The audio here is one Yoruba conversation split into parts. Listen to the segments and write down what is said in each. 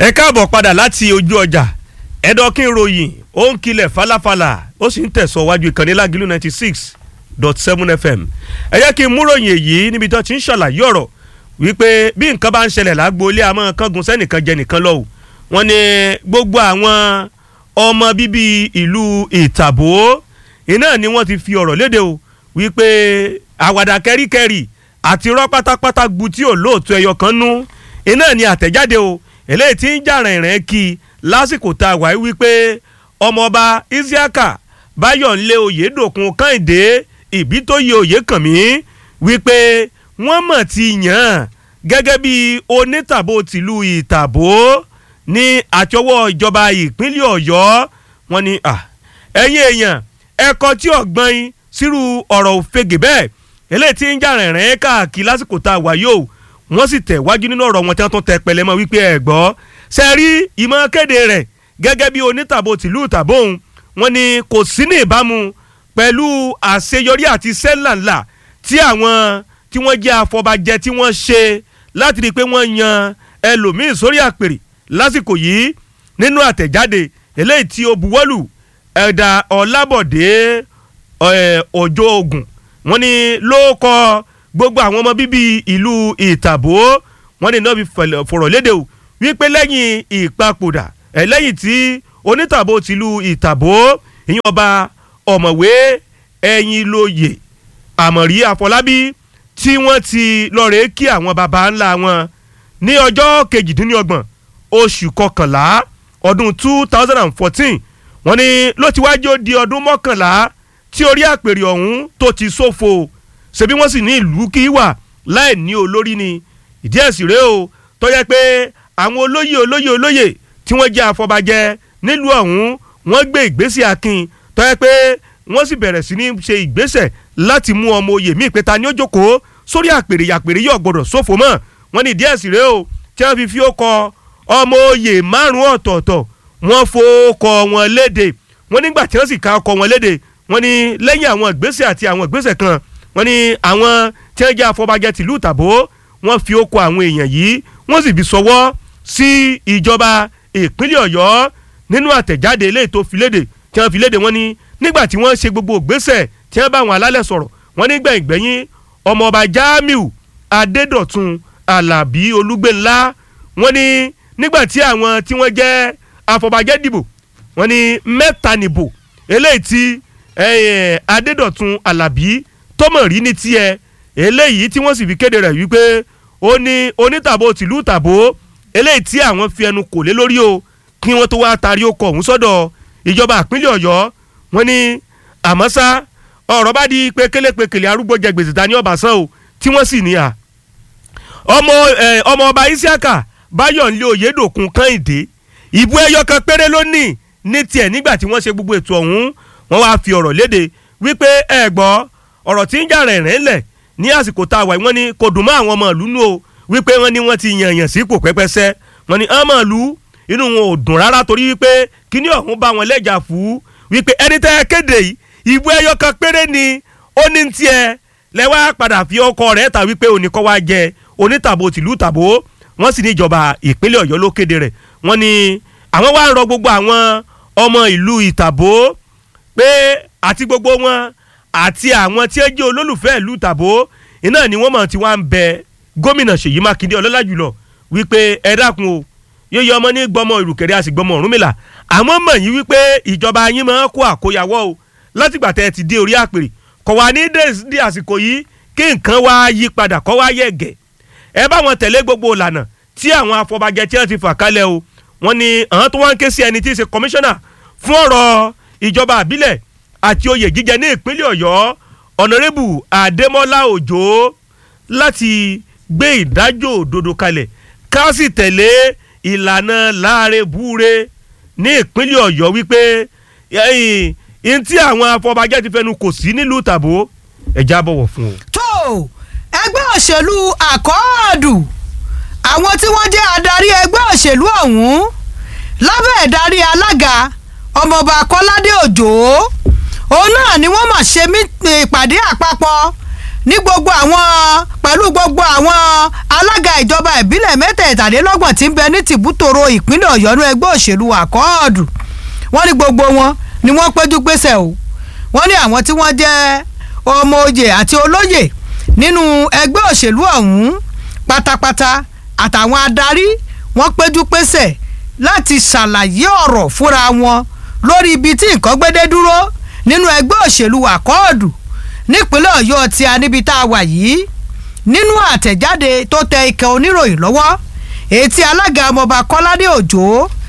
ẹ káàbọ̀ padà láti ojú ọjà ẹ̀dọ́kín ròyìn ó ń kilẹ̀ falafala ó sì ń tẹ̀sọ̀ wájú ìkànnì lágìlú ninety six dot seven fm ẹ jẹ́ kí n mú ròyìn èyí níbi tó ti ń ṣàlàyé ọ̀rọ̀ wípé bí nǹkan bá ń ṣẹlẹ̀ lágbo ilé àmọ́ kángun sẹ́nìkan jẹ nìkan lọ́wọ́ wọn ni gbogbo àwọn ọmọ bíbí ìlú ìtàbó iná ni wọ́n ti fi ọ̀rọ̀ léde o wípé àwàdà kẹ́ríkẹ́rì àti rọ́ pátápátá gbu tí ò lóòótọ́ ẹyọ kan nú iná ni àtẹ̀jáde o eléyìí tí ń jà rìnrìn kí lásìkò tá a wáyé wípé ọmọọba isiaka báyọ̀nlé oyèdòkun kàìndé ìbítóyè oyèkànmí wípé wọ́n mọ̀ ti yàn án gẹ́gẹ́ bí onítàbó tìlú ìtàbó ní àtọwọ́ ìjọba ìpínlẹ̀ ọ̀yọ́ wọn ni ẹ̀yin èèyàn ẹ̀kọ́ tí ọ̀gbọ́n yín sírú ọ̀rọ̀ òfegè bẹ́ẹ̀ eléyìí tí ń jà rìnrìn káàkiri lásìkò tá a wáyé o wọ́n sì tẹ̀ wájú nínú ọ̀rọ̀ wọn tí wọ́n tún tẹ pẹ̀lẹ́ mọ́ wípé ẹ̀ gbọ́ ṣe rí ìmọ̀ kéde rẹ̀ gẹ́gẹ́ bí onítàbó tìlú ìtàbó òun wọ́n ní kò sí ní ìbámu pẹ̀lú àṣeyọrí àti sẹ́lànlà tí àwọn tí wọ́n jẹ́ afọbajẹ tí wọ́n ṣe láti rí i pé wọ́n yan ẹlòmíín sórí àpèrè lásìkò yìí nínú àtẹ̀jáde eléyìí tí ó buwọ́lù ẹ̀dà ọ̀làbọ̀dé ọjọ́ ogun wọ́n ní ló kọ́ gbogbo àwọn ọmọ bíbí ìlú ìtàbó wọn ní náà fi fọ̀rọ̀ léde o wípé lẹ́yìn ìpapòdà ẹ̀ lẹ́yìn tí onítàbó tìlú ìtàbó ìyẹn ọba ọ̀mọ̀wé ẹ̀yìn lóye àmọ̀rí àfọlábí tí wọ́n ti lọ́ọ̀rẹ́ kí àwọn baba ńlá wọn ní ọjọ́ kejìdínlọ́gbọ̀n oṣù kọkànlá ọdún two thousand and fourteen wọ́n ní ló ti wájú ó di ọdún mọ́kànlá tí orí àpèrè ọ̀hún tó ti ṣòfò ṣebí wọ́n sì ní ìlú kí wà láì ní olórí ni ìdí ẹ̀sìn rèé o tó yẹ pé àwọn olóyè olóyè olóyè tí wọ́n jẹ́ àfọbàjẹ nílùú ọ̀hún wọ́n gbé ìgbésẹ̀ akin tó yẹ pé wọ́n sì bẹ̀rẹ̀ sí ní ṣe ìgbésẹ̀ láti mú ọmọ oyè míì pé ta ni ó jókòó sórí àpèrè yàpèrè yóò gbọdọ̀ ṣòfò mọ́ wọ́n ní ìdí ẹ̀sìn rèé o tí wọ́n fi fi ó kọ ọmọ oyè márùn-ún ọ̀tọ̀ọ̀tọ̀ wọ́n fowókọ wọn léde wọ́n nígbà tí wọ́n sì ka ọkọ wọn léde wọ́n ní lẹ́yìn àwọn ìgbésẹ̀ àti àwọn ìgbésẹ̀ kan wọ́n ní àwọn tí wọ́n jẹ́ afọbajẹ tìlú ìtàbó wọ́n fi ó kọ àwọn èèyàn yìí wọ́n sì fi sọwọ́ sí ìjọba ìpínlẹ̀ ọ̀yọ́ nínú àtẹ̀jáde eléyìí tó fi léde tí wọ́n fi léde wọ́n ní nígbà tí wọ́n ṣe gbogbo ìgbésẹ̀ tí wọ́n bá àwọn alálẹ̀ sọ̀rọ̀ wọ́n ní gbẹ̀yìngbẹ̀yìn ọmọọba jamiu adédọ̀tun alábí olúgbẹ̀ńlá wọ́n ní nígbà tí àwọn tí wọ́n jẹ́ afọbajẹ dìbò wọ́n ní mẹ́ta nìbò eléyìí tí adédọ̀tun alábí tọmọ rí ní tiẹ̀ eléyìí tí wọ́n sì fi kéde rẹ̀ wípé ó ní onítàbó tìlú tàbó eléyìí tí àwọn fi ẹnu kò lé lórí o kí wọ́n tó wá taari okọ̀ ọ̀hún sọ́dọ̀ ìjọba ìpínlẹ̀ ọ̀yọ́ wọ́n ní àmọ́ ṣá ọ̀rọ̀ bá di pékélépékélé arúgbó jẹ gbèsè ta ní ọ̀bàṣán o tí wọ́n sì ní à ọmọ ọmọ ọba isiaka báyọ̀nlé oyèdòkun kànìdé ìbú ẹyọ kan péré ló ní ní tiẹ̀ nígbà tí wọ́n ṣe gbogbo ètò ọ̀hún wọ́n wá fi ọ̀rọ̀ léde wípé ẹ gbọ́ ọ̀rọ̀ tí ń jà rẹ̀ rẹ̀ lẹ̀ ní àsìkò tá a wà wọ́n ní kò dùn mọ́ àwọn ọmọ ìlú nù o wípé wọ́n ní wọ́n ti yàn yàn sípò pẹ́pẹ́sẹ́ wọ́n ní ọmọ ìlú inú wọn ò dùn rárá torí wípé kíní ọ̀hún bá wọn lẹ́jà fún wípé ẹni tẹ́ ẹ kéde yìí ìbú ẹyọ kan péré ni ó ní tiẹ̀ lẹ́wọ́ padà fi ọkọ rẹ̀ ta wípé oníkọ́ wa jẹ onítàbó tìlú tàbó wọ́n sì ní ìjọba ìpínlẹ̀ ọ̀yọ́ ló kéde rẹ̀ wọ́n ní àwọn wá ń rọ gbogbo àwọn ọmọ ìlú ìtàbó pé àti gbogbo wọn àti àwọn tí ó jẹ́ olólùfẹ́ ìlú tàbó iná ni wọ́n mọ̀ tí wọ́n ń bẹ gómìnà ṣèyí mákindé ọlọ́lá jùlọ wípé ẹ dákun o yíyọ ọmọ ní gbọmọ ìrùkẹ̀rẹ̀ àti gbọmọ ọ̀rúnmìlà àmọ́ mọ̀ yín wípé ìjọba yín máa ń kó àkóyawọ́ o látìgbà tẹ́ ẹ ti dé orí àpèrè kọ̀ wá ní dé àsìkò yìí kí nǹkan wá yí padà kọ́ wá yẹ̀ gẹ̀ ẹ bá wọn tẹ̀lé gbogbo ìlànà tí àwọn afọbajẹ tí wọ́n ti fà kalẹ̀ o wọ́n ní àwọn tó wá ń ké sí ẹni tí í ṣe kọmíṣánná fún ọ̀rọ̀ ìjọba àbílẹ̀ àti oyè jíjẹ ní ìpínlẹ̀ ọ̀yọ́ ọ̀nàrẹ́bù adémọ́lá òjò láti gbé ìdájọ́ òdodo kalẹ̀ ká sì tẹ̀lé ìlànà láàrin búre ní ìpínlẹ̀ ọ̀yọ́ wípé ẹ̀yìn tí àwọn afọbajẹ́ ti fẹnu kò sí nílùú tàbó ẹ̀já bọ̀wọ̀ fún o. tó ẹgbẹ́ òṣèlú àkọọ́dù àwọn tí wọ́n jẹ́ adarí ẹgbẹ́ òṣèlú ọ̀hún lábẹ́ ìdarí alága ọmọọba kọ́ládé òjò òun náà ni wọ́n mà ṣe ìpàdé àpapọ̀ ní gbogbo àwọn pẹ̀lú gbogbo àwọn alága ìjọba ìbílẹ̀ mẹ́tẹ̀ẹ̀tàlélọ́gbọ̀n tí ń bẹ ní tìbútòrò ìpínlẹ̀ ọ̀yọ́ ní ẹgbẹ́ òṣèlú àkọọ́dù wọ́n ní gbogbo wọn ni wọ́n péjú pésẹ̀ o wọ́n ní àwọn tí wọ́n jẹ́ ọmọ oyè àti olóyè nínú ẹgbẹ́ òṣèlú ọ̀hún pátápátá àtàwọn adarí wọ́n péjú pésẹ̀ láti ṣàlàyé ọ̀rọ̀ fúnra wọn lórí ibi tí nǹkan gbédé dúró nínú ẹgbẹ́ òṣèlú àkọọ́dù nípínlẹ̀ ọ̀yọ́ tí a níbi tá a wà yìí nínú àtẹ̀jáde tó tẹ ikẹ̀ oníròyìn lọ́wọ́ èyí tí alága ọmọọba kọ́ládé òjò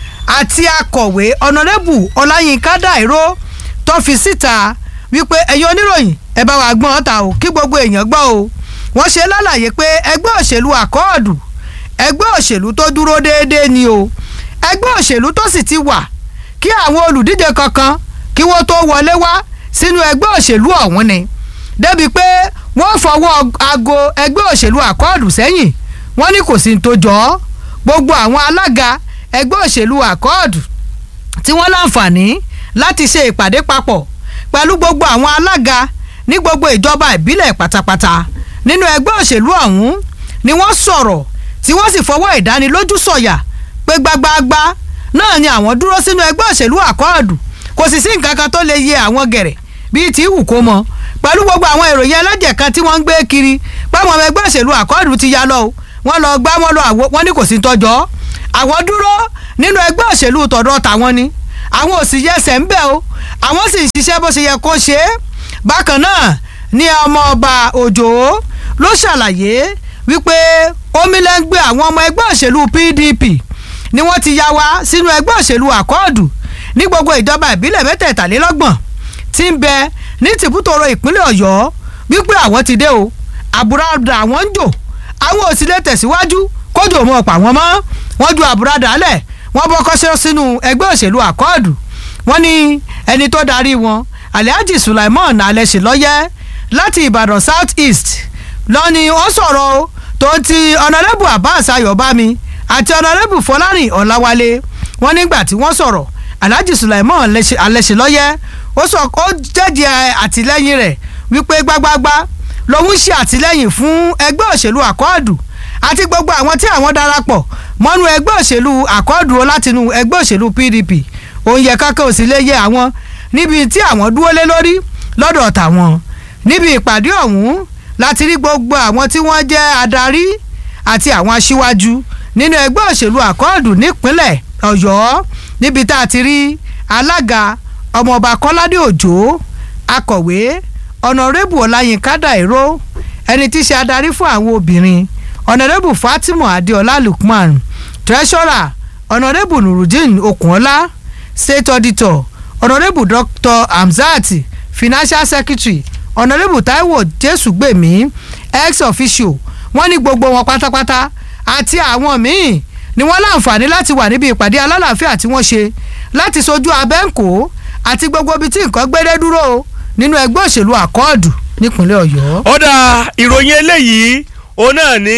àti akọ̀wé ọ̀nàrẹ́bù ọláyínká dàìró tó fi síta wípé ẹ̀yin oníròyìn ẹ bá wa gbọ́n ta o kí gbogbo èèyàn gbọ́ o wọ́n ṣe lálàyé pé ẹgbẹ́ òṣèlú àkọọ́dù ẹgbẹ́ òṣèlú tó dúró déédéé ni o ẹgbẹ́ òṣèlú tó sì ti wà kí àwọn olùdíje kankan kí wọ́n tó wọlé wá sínú ẹgbẹ́ òṣèlú ọ̀hún ni débi pé wọ́n fọwọ́ aago ẹgbẹ́ òṣèlú àkọọ́dù sẹ́yìn wọ́n ní kò sí ní tó jọ ọ́ gbogbo àwọn alága ẹgbẹ́ òṣèlú àkọọ́dù tí wọ́n láǹfààní láti ṣe ìpàdé papọ̀ pẹ̀lú gbogbo àwọn alága ní gbogbo ìjọba ìbílẹ̀ pátápátá nínú ẹgbẹ́ òṣèlú ọ̀hún ni wọ́n sọ̀rọ̀ tí wọ́n sì fọwọ́ ìdánilójú sọ̀yà pé gbagbagba náà ni àwọn dúró sínú ẹgbẹ́ òṣèlú àkọọ́dù kò sì sí nǹkan kan tó lè yẹ àwọn gẹ̀rẹ̀ bíi tí wù kó mọ pẹ̀lú gbogbo àwọn ìròyìn ẹlẹ́jẹ̀ kan tí wọ́n ń gbé kiri páwọn ọmọ ẹgbẹ́ òṣèlú àkọọ́dù ti ya lọ o wọ́n lọ gbá wọn lọ àwo wọn ní kò sí tọ́jọ́ àwọn dúró nínú ẹgbẹ́ òṣèlú tọ̀dọ̀ tàwọn ni àwọn ò sì yẹsẹ̀ ń bẹ̀ o àwọn sì ń ṣiṣẹ́ bó ṣe yẹ kó ṣe é bákan náà ní ọmọ ọba òjò ló ṣàlàyé wípé omilẹ́ngbẹ́ àwọn ọmọ ẹgbẹ́ òṣèlú PDP ni wọ́n ti ya wá sínú ẹgbẹ́ òṣèlú àkọọ́dù ní gbogbo ìjọba ìbílẹ̀ mẹ́tẹ̀ẹ̀tàlélọ́gbọ̀n tí ń bẹ ní tìbútòrò ìpínlẹ̀ ọ̀yọ́ wípé àwọn ti dé o àbúradà àwọn ń jò àwọn ò sì lè tẹ̀síwájú kójú òun ọ̀pọ̀ àwọn mọ́ wọ́n ju àbúradà lẹ̀ wọ́n bọ́ kọ́ṣẹ́ sínú ẹgbẹ́ òṣèlú àkọọ́dù wọ́n ní ẹni tó darí wọn alhaji sulaiman alẹ́sìlọ́yẹ́ láti ìbàdàn south east lọ́ni wọ́n sọ̀rọ̀ o tó ti ọ̀nàrẹ́bù abbas ayọ̀bámi àti ọ̀nàrẹ́bù fọlárìn ọ̀làwálé wọ́n nígbà tí wọ́n sọ̀rọ̀ alhaji sulaiman alẹ́sìlọ́yẹ́ ó sọ ó jẹ́jẹ́ àtìlẹ́yìn rẹ̀ wípé gbágbágbá lòun ṣe àtìlẹ́yìn fún ẹgbẹ́ òṣèlú àkọọ́dù àti gbogbo àwọn tí àwọn darapọ̀ mọ́nú ẹgbẹ́ òṣèlú àkọọ́dù látinú ẹgbẹ́ òṣèlú pdp òun yẹ kákẹ́ òsì lè yẹ àwọn níbi tí àwọn dúró lé lórí lọ́dọ̀ tàwọn níbi ìpàdé ọ̀hún láti rí gbogbo àwọn tí wọ́n jẹ́ adarí àti àwọn aṣíwájú nínú ẹgbẹ́ òṣèlú àkọọ́dù nípínlẹ̀ ọ̀yọ́ níbi tá a ti rí alága ọmọọba kọ́ládé òjò akọ̀wé ọ̀nàrẹ́bù ọláyínká dàìró ẹni tí í ṣe adarí fún àwọn obìnrin ọ̀nàrẹ́bù fatima adéọlá lukman treasurer ọ̀nàrẹ́bù nurudeen okunola state auditor ọ̀nàrẹ́bù dr hamzat financial secretary ọ̀nàrẹ́bù taiwo jésùgbèmí ex officio wọ́n ní gbogbo wọn pátápátá àti àwọn míì ni wọ́n láǹfààní láti wà níbi ìpàdé alálàáfíà tí wọ́n ṣe láti sojú abẹ́ǹkó àti gbogbo ibi tí nǹkan gbédé dúró nínú ẹgbẹ́ òṣèlú àkọọ́dù nípínlẹ̀ ọ̀yọ́. ọ̀dà ìròyìn eléyìí òun náà ní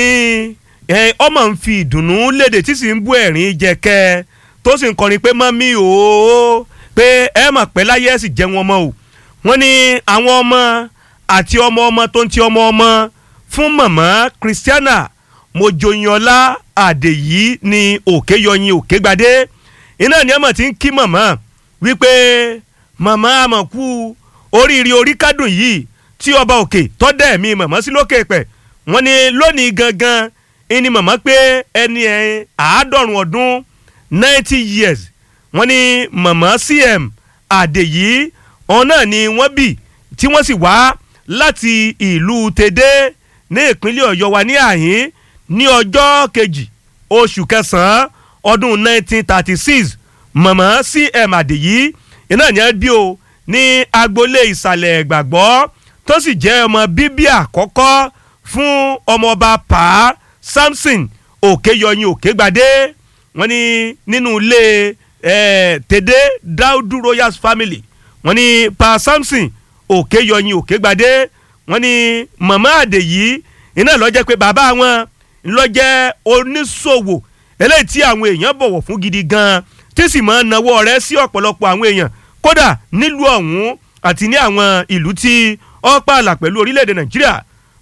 ọmọ ń fi ìdùnnú léde tí sì ń bú ẹ̀rín jẹ̀kẹ́ tó sì ń kọrin pé mọ́mí o pé ẹ mọ̀ pé láyé ẹ̀ sì jẹ́ wọn mọ́ o wọ́n ní àwọn ọmọ àti ọmọ ọmọ tó ń ti ọmọ ọmọ fún mọ̀mọ́ Christiana mojoyinọlá àdèyí ní òkè yọyin òkè gbadé iná ni ọmọ ti ń kí mọ̀mọ́ wípé mọ̀mọ́ àmọ̀kú oríire orí kádùn yìí tí ọba òkè tọ́dẹ̀ mi mọ̀mọ́ sí lókè pẹ̀ wọ́n ní lónìí gangan ẹni mọ̀mọ́ pé ẹni ẹ̀ àádọ́rùn ọdún ninety years wọ́n ní mọ̀mọ́ cm àdèyí ọ̀hún náà ni wọ́n bì tí wọ́n sì wá láti ìlú tèdè ní ìpínlẹ̀ ọ̀yọ́ wa ní àhín ní ọjọ́ kejì oṣù kẹsàn-án ọdún nineteen thirty six mọ̀mọ́ cm àdèyí iná ni ẹ bí o ní agboolé ìsàlẹ̀ ìgbàgbọ́ tó sì jẹ́ ọmọ bíbí àkọ́kọ́ fún ọmọọba pa samson òkèyọyin òkègbadé wọ́n ní nínú ilé eh, tèdè daudu royals family wọ́n ní pa samson òkèyọyin òkègbadé wọ́n ní màmá àdèyí iná ló jẹ́ pé bàbá wọn ló jẹ́ oníṣòwò eléyìí tí àwọn èèyàn bọ̀wọ̀ fún gidi gan-an tí sì máa ń nawọ́ rẹ̀ sí ọ̀pọ̀lọpọ̀ àwọn èèyàn kódà nílùú ọ̀hún àti ní àwọn ìlú tí ó pààlà pẹ̀lú orílẹ̀-èdè nàìjíríà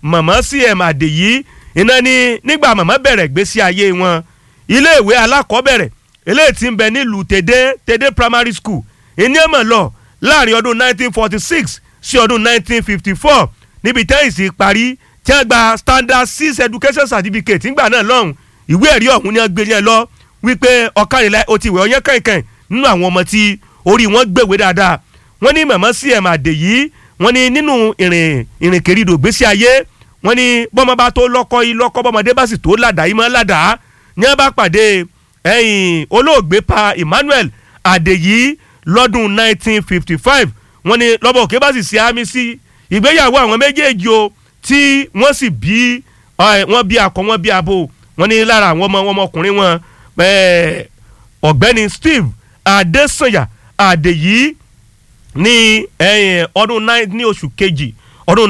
mọ̀mọ́ cm àdèyí iná ní nígbà mọ̀mọ́ bẹ̀rẹ̀ gbésí ayé wọn iléèwé alákọ̀ọ́bẹ̀rẹ̀ eléyìí tí ń bẹ nílùú tèdè tèdè primary school ìní ẹ̀mọ̀ lọ láàrin ọdún 1946 sí ọdún 1954 níbi tẹ́yìnsì parí tí wọ́n gba standard six education certificate nígbà náà lọ́hùn ìwé ẹ̀rí ọ̀hún ni wọ́n gbé yẹn lọ wípé ọ̀kànlélá o ti wẹ̀ ọyẹ́ kẹ̀kẹ́ nínú àwọn ọmọ tí orí wọn gbèwé dáadáa wọ́n ní mọ̀mọ́ cm àdèyí wọ́n ní nínú ìrìn ìrìnkèrindò gbésí ayé wọ́n ní bọ́mọ bá tó lọ́kọ́ yìí lọ́kọ́ bọ́mọdé bá sì tó ládàá yìí mọ́ ládàá ní wọ́n bá pàdé ẹ̀yìn olóògbé pa Emmanuel àdèyí lọ́dún 1955 wọ́n ní lọ́bọ̀ òkè bá sì ṣe àmì sí ìgbéyàwó àwọn méjèèjì o tí wọ́n sì bí wọ́n bí akọ wọ́n bí abo wọ́n ní lára àwọn ọmọ ọmọkùnrin wọn ọ̀gbẹ́ni Steve Adesanya Adeyi ní ọdún ní oṣù kejì ọdún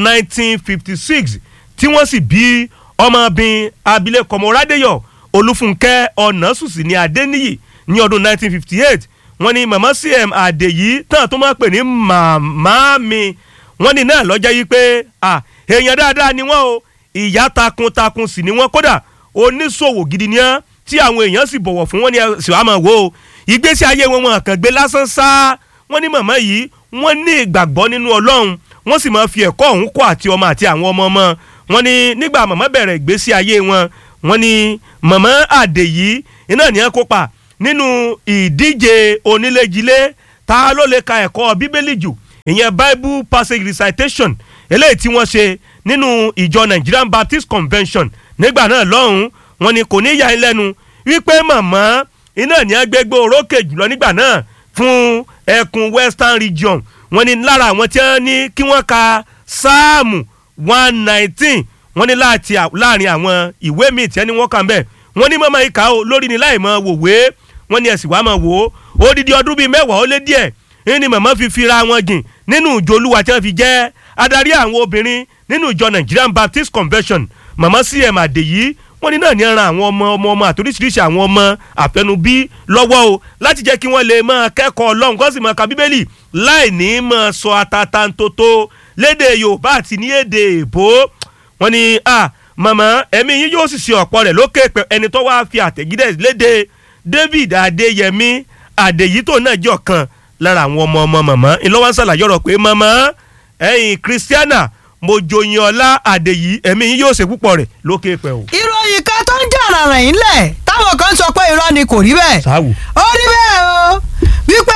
1956 tí wọ́n sì bí ọmọbìnrin abilékọ Mọ́rádéyọ̀ Olúfúnkẹ́ Ọ̀nàsùsì ní Adéníyì ní ọdún 1958 wọ́n ní màmá cm Adeyi tán tó máa pè ní màmá mi wọ́n ní náà lọ́jọ́ yìí pé èèyàn dáadáa ni wọ́n o ìyá takuntakun sì ni wọ́n kódà oníṣòwò gidi ni wọ́n tí àwọn èèyàn sì bọ̀wọ̀ fún wọn ní sì wá máa wò ó ìgbésí ayé wọn wọn kàn gbé lásán sá wọ́n ní màmá yìí wọ́n ní ìgbàgbọ́ nínú Ọlọ́run wọ́n sì máa fi ẹ̀kọ́ ọ̀hún kọ́ àti ọmọ àti àwọn ọmọ ọmọ wọ́n ní nígbà màmá bẹ̀rẹ̀ ìgbésí ayé wọn wọ́n ní màmá Àdèyí iná ní ẹ kópa nínú ìdíje onílé-jilé ta ló lè ka ẹ̀kọ́ bíbélì jù ìyẹn Bible passage recitation eléyìí tí wọ́n ṣe nínú ìjọ Nigerian Baptist Convention nígbà náà lọ́hùn-ún wọ́n ní kò ní yà ń lẹ́nu wípé màmá iná ní agbègbè orókè jùlọ nígbà náà fún ẹkùn Western Region wọ́n ní lára àwọn tí wọ́n ní kí wọ́n ka sáàmù one nineteen wọ́n ní láàrin àwọn ìwé míì tí wọ́n ní wọ́n kà ń bẹ̀ wọ́n ní mọ́mọ́ ìka o lórí ni láì mọ́ wòwe wọ́n ní ẹ̀sìn wàá mọ̀ wò ó odidi ọdún bíi mẹ́wàá ó lé díẹ̀ ní màmá fi fira wọn jìn nínú ìjọ olúwa tí wọ́n fi jẹ́ adarí àwọn obìnrin nínú ìjọ Nigerian Baptist Convention màmá cm àdèyí wọ́n ní náà ní ran àwọn ọmọ ọmọ ọmọ àtòríṣiríṣi àwọn ọmọ àfẹnubí lọ́wọ́ o láti jẹ́ kí wọ́n lè máa kẹ́kọ̀ọ́ ọlọ́run kó sì máa ka bíbélì láì ní máa sọ atatantoto lédè yorùbá àti ní èdè èbó wọ́n ní à màmá ẹ̀mí yín yóò sì ṣe ọ̀pọ̀ rẹ̀ lókè pẹ̀ ẹni tó wáá fi àtẹ̀gídẹ̀ lédè david adéyẹmí àdèyí tó náà jẹ́ ọ̀kan lára àwọn ọmọ ọmọ màmá ńlọ́wọ́ ń ṣàlàyé ọ̀rọ̀ pé màmá ẹ̀yin christiana mojoyin ọlá àdèyí ẹ̀mí yín yóò ṣe púpọ̀ rẹ̀ lókè pẹ̀ o. ìròyìn kan tó ń jà ràràn yín lẹ̀ táwọn kan sọ pé irọ́ ni kò rí bẹ́ẹ̀. sáwù. ó rí bẹ́ẹ̀ o wípé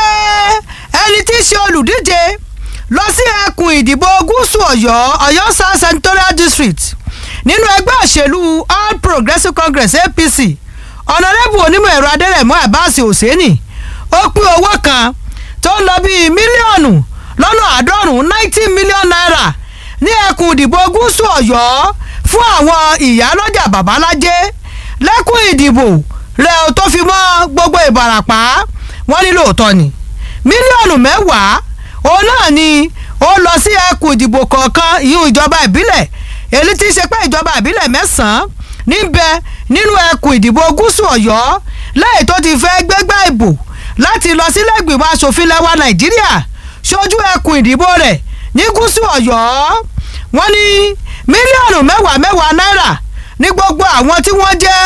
ẹni tí í ṣe olùdíje lọ sí ẹkùn ìdìbò gúúsù ọ̀yọ́ ọ̀yọ́ south senatorial district nínú ẹgbẹ́ òṣèlú all progressives congress apc ọ̀nàrẹ́bù onímọ̀ ẹ̀rọ adẹ́rẹ̀mú abbas hosseini ó pín owó kan tó ń lọ bíi mílíọ̀nù lọ́nà àádọ́rùn-ún ninety million naira ní ẹkùn ìdìbò gúúsù ọ̀yọ́ fún àwọn ìyálọ́jà babalájé lẹ́kùn ìdìbò rẹ̀ tó fi mọ́ gbogbo ìbàràpá wọ́n ní lóòótọ́ ni mílíọ̀nù mẹ́wàá òun náà ni ó lọ sí ẹkùn ìdìbò kọ̀ọ̀kan ìyún ìjọba ìbílẹ̀ èyí tí í ṣe pé ìjọba ìbílẹ̀ mẹ́sàn-án níbẹ̀ nínú ẹkùn ìdìbò gúúsù ọ̀yọ́ lẹ́yìn tó ti fẹ́ gbégbá ìbò láti lọ sílẹ̀ ìgbìmọ̀ asòfin lẹ́wà nàìjíríà ṣojú ẹkùn ìdìbò rẹ̀ ní gúúsù ọ̀yọ́ wọ́n ní mílíọ̀nù mẹ́wàá mẹ́wàá náírà ní gbogbo àwọn tí wọ́n jẹ́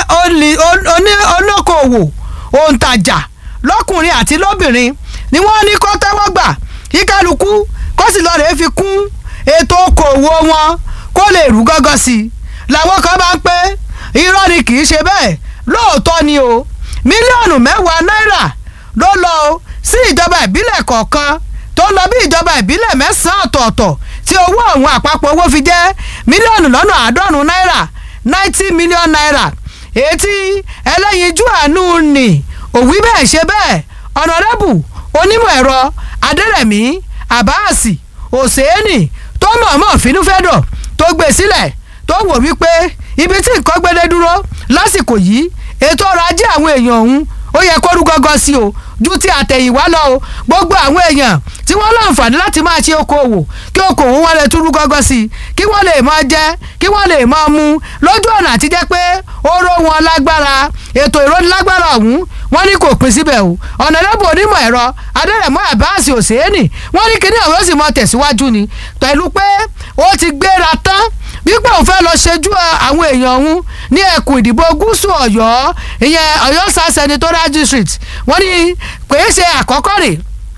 olókoòwò òǹtajà lọ́kùnrin àti lóbìnrin ni wọ́n ní kó tẹ́wọ́ gbà kí kálukú kó sì lọ́ọ́ rèé fi kún ètò okòòwò wọn kó lè rú gángan sí i làwọn kan bá ń pé irọ́ ni kì í ṣe bẹ́ẹ̀ lóòótọ́ ni o mílíọ̀nù mẹ́wàá náírà ló lọ sí ìjọba ìbílẹ̀ kọ̀ọ̀kan tó lọ bí ìjọba ìbílẹ̀ mẹ́sàn-án ọ̀tọ̀ọ̀tọ̀ tí owó ọ̀hún àpapọ̀ owó fi jẹ́ mílíọ̀nù lọ́nà àádọ́rùn-ún náírà ninety million naira èyí tí ẹlẹ́yinjú àánú nì òwí bẹ́ẹ̀ ṣe bẹ́ẹ̀ ọ̀nàrẹ́bù onímọ̀ ẹ̀rọ adẹ́rẹ̀mí àbáàsì òsèénì tó mọ̀ọ́mọ̀ fínúfẹ́dọ̀ tó gbé sílẹ̀ tó wò wípé ibi tí nǹkan gbélé dúró lásìkò yìí ètò ọrọ̀ ajé àwọn èèyàn ọ̀hún ó yẹ kó rú gọ́gọ́ sí o ju ti àtẹ̀yìnwá lọ o gbogbo àwọn èèyàn tí wọ́n láǹfààní láti máa ṣe okòwò kí okòwò wọn lè tún rú gọ́gọ́ sí i kí wọ́n lè máa jẹ kí wọ́n lè máa mu lójú ọ̀nà àti jẹ́ pé oró wọn lágbára ètò ìrónilágbára ọ̀hún wọ́n ní kò pín síbẹ̀ o ọ̀nàdẹ́bù onímọ̀ ẹ̀rọ adẹ́rẹ̀mọ́ àbáàsì òsèénì wọ́n ní kíní ọ̀rọ̀ sì mọ tẹ̀síwájú ni pẹ̀lú pé ó ti gbéra tán wípé òun fẹ́ lọ ṣojú àwọn èèyàn ọ̀hún ní ẹkùn ìdìbò gúúsù ọ̀yọ́ ìyẹn ọ̀yọ́ south senatorial district wọ́n ní kìí ṣe àkọ́kọ́ rè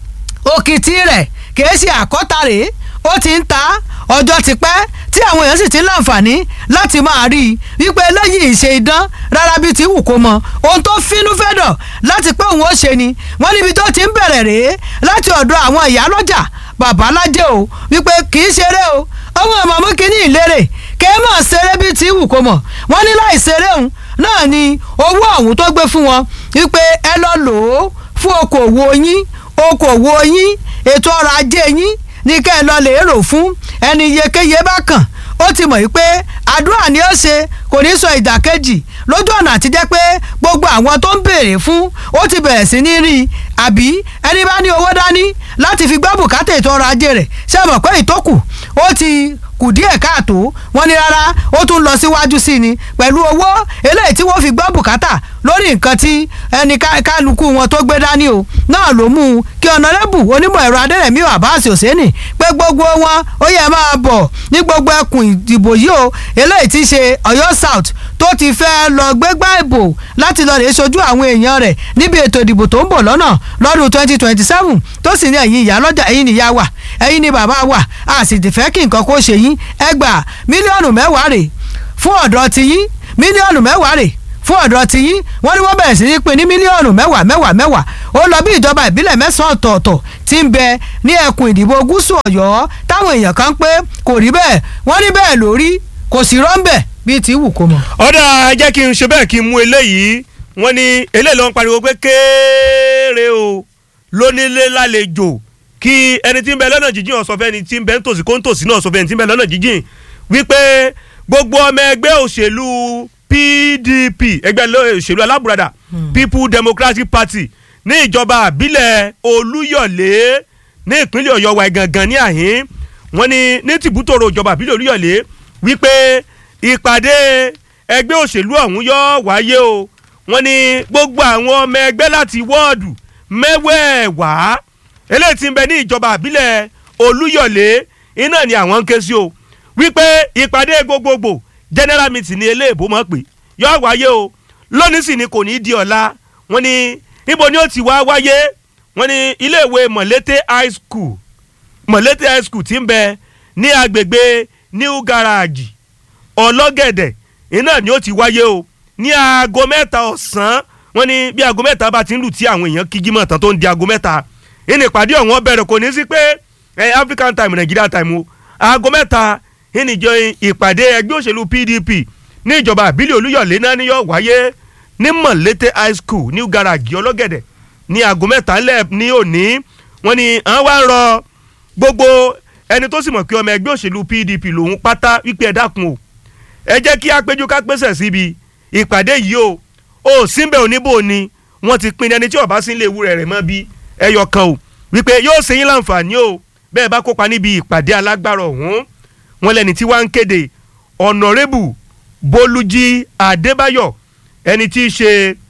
òkìtì rẹ̀ kìí ṣe àkọ́ta rè ó ti ń ta ọjọ́ ti pẹ́ tí àwọn èèyàn sì ti ń láǹfààní láti máa rí i wípé eléyìí ṣe idán rárá bíi ti wù kó mọ ohun tó fínú fẹ́dọ̀ láti pé òun ó ṣe ni wọ́n níbi tó ti ń bẹ̀rẹ̀ rèé láti ọ̀dọ̀ àwọn ìyálọ́jà babalájẹ́ o wípé kì í ṣeré o ọmọ ọmọ kìíní ìlérè kẹ́ mọ̀ ṣeré bíi ti wù kó mọ̀ wọ́n ní láì ṣeré òun náà ni owó ọ̀hún tó gbé fún wọn wípé ẹ lọ lò ó fún okòwò yín okòwò yín ètò ọrọ̀ ajé yín ní kẹ́ ẹ lọ lè rò fún ẹni iyekeye bá kàn ó ti mọ̀ wípé àdúrà ni ó ṣe kò ní sọ ìdàkejì lójú ọ̀nà àti jẹ́ pé gbogbo àwọn tó ń béèrè fún ó ti bẹ̀rẹ̀ sí ní rí i àbí ẹni bá ní owó dání láti fi gbọ́ bùkátà ètò ọrọ̀ ajé rẹ̀ ṣe mọ̀ pé ìtókù ó ti kù díẹ̀ káàtó wọ́n ní rárá ó tún lọ síwájú sí ni pẹ̀lú owó eléyìí tí wọ́n fi gbọ́ bùkátà lórí nǹkan tí ẹni kálukú wọn tó gbé dání o náà ló mú un kí ọ̀nàrẹ́bù onímọ̀ ẹ̀rọ adẹ́rẹ̀mí àbáàsì òsèǹnì pé gbogbo wọn ó yẹ máa bọ̀ ní gbogbo ẹkùn ìdìbò yìí o eléyìí ti ṣe ọ̀yọ́ south tó ti fẹ́ lọ gbégbá ìbò láti lọ rè sojú àwọn èèyàn rẹ̀ níbi ètò ìdìbò tó ń bọ̀ lọ́nà lọ́dún twenty twenty seven tó sì ní ẹ̀yin ìyá lọ́jà ẹ̀yin nìyá wà ẹ̀yin ni bàbá wà a sì ti fẹ́ kí nǹkan kó ṣe yín ẹgbà mílíọ̀nù mẹ́wàá rè fún ọ̀dọ́ ti yín mílíọ̀nù mẹ́wàá rè fún ọ̀dọ́ ti yín wọ́n ní wọ́n bẹ̀rẹ̀ sí ní pín ní mílíọ̀nù mẹ́wàá mẹ́wàá mẹ́wàá ó lọ bí ìjọba ìbílẹ̀ mẹ́sàn-án ọ̀tọ̀ọ̀tọ̀ ti ń bẹ ní ẹkùn ìdìbò gúúsù ọ̀yọ́ táwọn èèyàn kan pé kò rí bẹ́ẹ̀ wọ́n ní bẹ́ẹ̀ lórí kò sí rọ́ńbẹ̀ bíi ti wù kó mọ̀. ọ̀dà jẹ́ kí n ṣe bẹ́ẹ̀ kí n mú eléyìí wọ́n ní eléyìí ló ń pariwo pé kéèrè o lónílé lálejò kí ẹni tí ń bẹ lọ́nà jíjìn ọ̀sọ̀ fẹ́ni tí ń bẹ nítòsí kó nítòsí náà ọ̀sọ̀ fẹ́ni tí ń bẹ lọ́nà jíjìn wípé gbogbo ọmọ ẹgbẹ́ òṣèlú PDP ẹgbẹ́ òṣèlú alábùradà People Democratic Party ní ìjọba àbílẹ̀ Olúyọ̀lé ní ìpínlẹ̀ Ọ̀yọ́ wa gangan ní àhín wọ́n ní ní tìbútòrò ìjọba àbílẹ̀ Olúyọ̀lé wípé ìpàdé ẹgbẹ́ òṣèlú ọ̀hún yóò wáyé o wọ́n ní gbogbo àwọn ọmọ ẹgbẹ́ láti wọ́ọ̀dù mẹ́wẹ̀ẹ̀wá eléyìí tí ń bẹ ní ìjọba àbílẹ̀ Olúyọ̀lé iná ni àwọn ń ké sí o wípé ìpàdé gbogbogbò general meeting ní eléèbó mọ̀ pé yóò wáyé o lónìí sì ni kò ní í di ọ̀la wọ́n ní níbo ni ó ti wá wáyé wọ́n ní iléèwé Mọ̀lété high school Mọ̀lété high school tí ń bẹ ní agbègbè New Garage ọlọ́gẹ̀dẹ̀ iná ni ó ti wáyé o ní aago mẹ́ta ọ̀sán wọ́n ní bí aago mẹ́ta bá ti ń lù tí àwọn èèyàn kíjí mọ̀ tán tó ń di aago mẹ́ta ìní ìpàdé ọ̀hún bẹ̀rẹ̀ kò ní sí pé ẹ African time Nigeria time o aago mẹ́ta ìníjọ ìpàdé ẹgbẹ́ òṣèlú PDP ní ìjọba àbílẹ̀ Olúyọ̀lé náà ni yóò wáyé ní Mọ̀lété high school New Garage ọlọ́gẹ̀dẹ̀ ní aago mẹ́ta lẹ̀ ní òní wọ́n ní àwọn wá ń rọ gbogbo ẹni tó sì mọ̀ pé ọmọ ẹgbẹ́ òṣèlú PDP lòun pátá wípé ẹ dákun o ẹ jẹ́ kí apéjú ká pèsè síbi ìpàdé yìí o ò síbẹ̀ oníbò ni wọ́n ti pín ẹni tí ọba sí ilé ewúrẹ́ rẹ̀ mọ́ bí ẹyọ kan o wípé yóò ṣe yín láǹfààní o bẹ́ẹ̀ bá kópa níbi ìpàdé alágbára ọ̀hún wọn lẹ́ni tí wàá ń kéde ọ̀nàrẹ́bù bólújí adébáyọ̀ ẹni tí í ṣe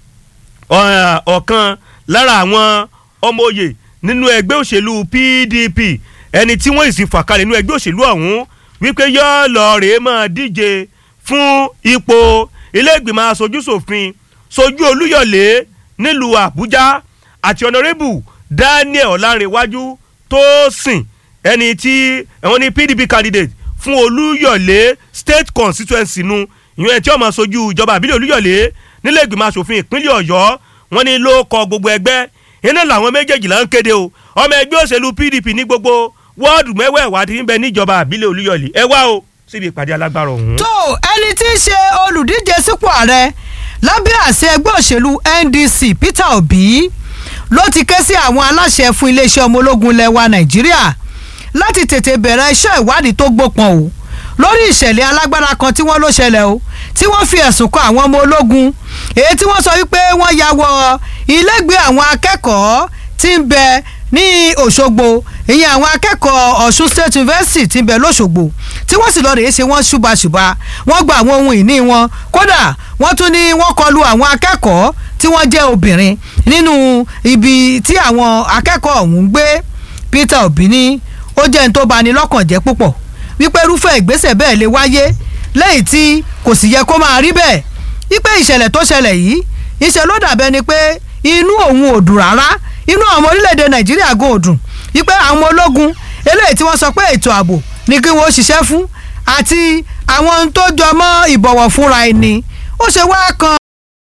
ọ̀kan lára àwọn ọmọ òye nínú ẹgbẹ́ òṣèlú PDP ẹni tí wọ́n sì fà kalẹ̀ nínú ẹgbẹ́ òṣèlú ọ̀hún wípé yóò lọ rèé máa díje fún ipò ilé ìgbìmọ̀ aṣojúṣòfin sojú olúyọ̀lé nílùú àbújá àti ọ̀nàrẹ́bù daniel ọ̀làǹrẹ̀wájú tósìn ẹni tí ẹ̀wọ̀n ní pdp candidate fún olúyọ̀lé state constituency nu ìyẹn tí ó máa sojú ìjọba àbílẹ̀ olúyọ̀lé nílé ìgbìmọ̀ asòfin ìpínlẹ̀ ọ̀yọ́ wọ́n ní ló kọ gbogbo ẹgbẹ́ iná làwọn méjèèjì là ń kéde o ọmọ ẹgbẹ́ òṣèlú pdp ní gbogbo wọ́ọ̀dù mẹ́wẹ̀ẹ̀wá ti ń bẹ níjọba àbílẹ̀ olúyọ̀lé ẹ wá o síbi ìpàdé alágbára ọ̀hún. tó ẹni tí í ṣe olùdíje sípò ààrẹ lábẹ́ àṣẹ ẹgbẹ́ òṣèlú NDC Peter Obi ló ti ké sí àwọn aláṣẹ fún iléeṣẹ́ ọmọ ológun ilẹ̀ wa Nàìjíríà láti tètè bẹ̀rẹ̀ iṣẹ́ ìwádìí tó gbópọn o lórí ìṣẹ̀lẹ̀ alágbára kan tí wọ́n ló ṣẹlẹ̀ o tí wọ́n fi ẹ̀sùn kan àwọn ọmọ ológun èyí tí wọ́n sọ wípé wọ́n ya wọ ilégbèé àwọn akẹ́kọ̀ọ́ tí ń bẹ ní Òṣogbo ìyẹn àwọn akẹ́kọ̀ọ́ Ọ̀ṣun State University tí ń bẹ lọ́ṣogbo tí wọ́n sì lọ rèé ṣe wọ́n ṣùbàṣùbà wọ́n gba àwọn ohun ìní wọn kódà wọ́n tún ní wọ́n kọlu àwọn akẹ́kọ̀ọ́ tí wọ́n jẹ́ obìnrin nínú ibi tí àwọn akẹ́kọ̀ọ́ ọ̀hún ń gbé Peter Obi ní ó jẹ́ ní tó bani lọ́kàn jẹ́ púpọ̀ wípé irúfẹ́ ìgbésẹ̀ bẹ́ẹ̀ lè wáyé lẹ́yìn tí kò sì yẹ kó máa rí bẹ́ẹ̀ wípé ìṣẹ̀lẹ̀ tó ṣẹlẹ̀ yìí ìṣẹ̀ ló dàbẹ́ ni pé inú òun ò dùn rárá inú àwọn ọmọorílẹ̀-èdè nàìjíríà gan ò dùn wípé àwọn ológun eléyìí tí wọ́n sọ pé ètò ààbò ni kí wọ́n ṣiṣẹ́ fún àti àwọn ohun tó jọ mọ́ ìbọ̀wọ̀ fúnra ẹni ó ṣe wá kan.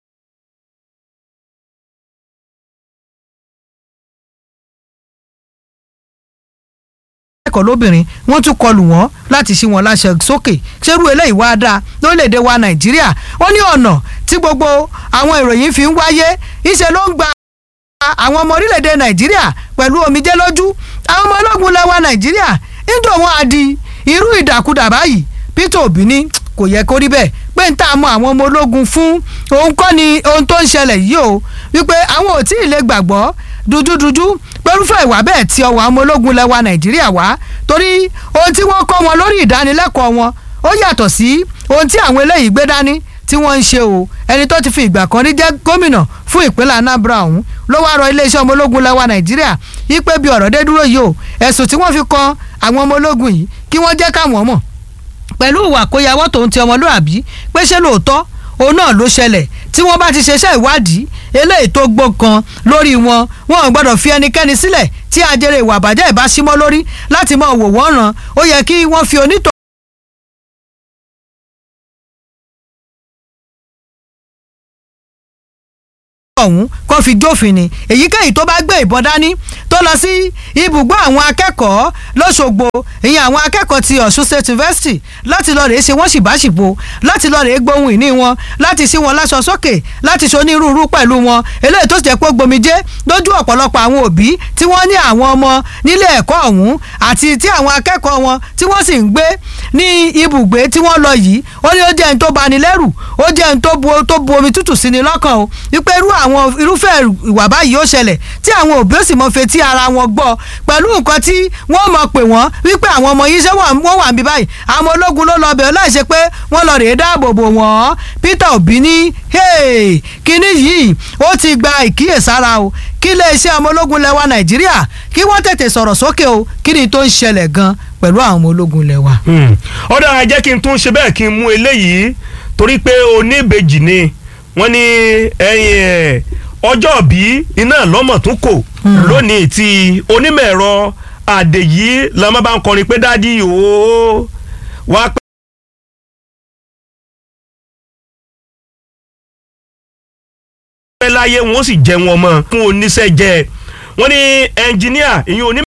akẹ́kọ̀ọ́ lóbìnrin wọ́n tún kọlù wọ́n láti ṣí wọn láṣẹ sókè ṣerú eléyìí wá dáa lórílẹ̀‐èdè wa nàìjíríà ó ní ọ̀nà tí gbogbo àwọn ìròyìn fi ń wáyé ìṣe ló ń gba àwọn ọmọ orílẹ̀‐èdè nàìjíríà pẹ̀lú omijé lójú àwọn ọmọ ológun lẹ́wà nàìjíríà níjọ́ wọn á di irú ìdàkudà báyìí peter obi ní kò yẹ kó rí bẹ́ẹ̀ pé ń tà mọ́ àwọn ọmọ ológun fún òun kọ́ ni ohun tó ń ṣẹlẹ̀ yìí o wípé àwọn ò tí ì lè gbàgbọ́ dúdúdúdú pẹ̀lúfẹ́ ìwà bẹ́ẹ̀ tí ọwọ́ àwọn ológun lẹ́wà nàìjíríà wá torí ohun tí wọ́n kọ́ wọn lórí ìdánilẹ́kọ̀ọ́ wọn ó yàtọ̀ sí ohun tí àwọn eléyìí gbé dání tí wọ́n ń ṣe o ẹni tó ti fi ìgbà kan rí jẹ́ gómìnà fún ìpínlẹ̀ anambra ọ̀hún ló wá rọ iléeṣẹ́ ọmọ ológun lẹ́wà nàìjíríà yípe bí ọ̀rọ̀ dé dúró yìí o ẹ̀sùn tí wọ́n fi kan àwọn ọmọ ológun yìí kí wọ́n jẹ́ káwọn mọ̀ pẹ̀lú ìwà kóyawọ́ tòun ti ọmọlúàbí pé ṣé lóòótọ́ òun náà ló ṣẹlẹ̀ tí wọ́n bá ti ṣeṣẹ́ ìwádìí eléyìí tó gbọ́kan lórí wọn wọn ò gbọ́dọ̀ fi ẹnikẹ́ni sílẹ̀ tí ajere ìwà àbàjẹ́ ìbá símọ́ lórí láti máa wò wọ́n ràn ó yẹ kí wọ́n fi onítọ̀. ọ̀hún kó fi jófin ni èyíkéyìí tó bá gbé ìbọn dání tó lọ sí ibùgbé àwọn akẹ́kọ̀ọ́ lọ́sọ̀gbọ̀ ìyẹn àwọn akẹ́kọ̀ọ́ ti Ọ̀ṣun State University láti lọ rèé ṣe wọ́n ṣìbáṣìbò láti lọ rèé gbóhùn ìní wọn láti sí wọn láṣọ sókè láti ṣonírúurú pẹ̀lú wọn eléyìí tó jẹ́ pé gbomijé lójú ọ̀pọ̀lọpọ̀ àwọn òbí tí wọ́n ní àwọn ọmọ nílé ẹ̀kọ́ ọ̀hún àti tí àwọn akẹ́kọ̀ọ́ wọn tí wọ́n sì ń gbé ní ibùgbé tí wọ́n lọ yìí ó ní ó jẹ́ ẹni tó bani lẹ́rù ó jẹ́ ẹni tó bu omi tútù sí ni lọ́kàn o wípé irú àwọn irúfẹ́ ìwà báyìí ó ṣẹlẹ̀ tí àwọn òbí ó sì mọ fetí ara wọn gbọ́ pẹ̀lú nǹkan tí wọ́n mọ̀ pé wọ́n wípé àwọn ọmọ yìí ṣé wọ́n wà níbí báyìí àwọn ológun ló lọ bẹ̀rẹ̀ láì ṣe pé wọ́n lọ rèé dáàbò bò wọ́n Peter Obi ní kínní yìí ó ti gba ìkíyèsára o kí iléeṣẹ́ ọmọ ológun lẹwa Nàìjíríà kí wọ́n tètè sọ̀rọ̀ sókè o kí ni tó ń ṣẹlẹ̀ gan pẹ̀lú àwọn ọmọ ológun lẹwa. ó dára jẹ́ kí n tún ṣe bẹ́ẹ̀ kí n mú eléyìí torí pé oníbejì ni wọ́n ní ẹyin ẹ̀ ọjọ́ bí iná lọ́mọ̀ tún kò lónìí tí onímọ̀ ẹ̀rọ àdèyí lọ́mọ bá ń kọrin pé dádì ooo wá pẹ́. láyé wọn ó sì jẹ wọn mọ fún oníṣẹ́ jẹ wọ́n ní ẹnjìníà ìyẹn onímọ̀.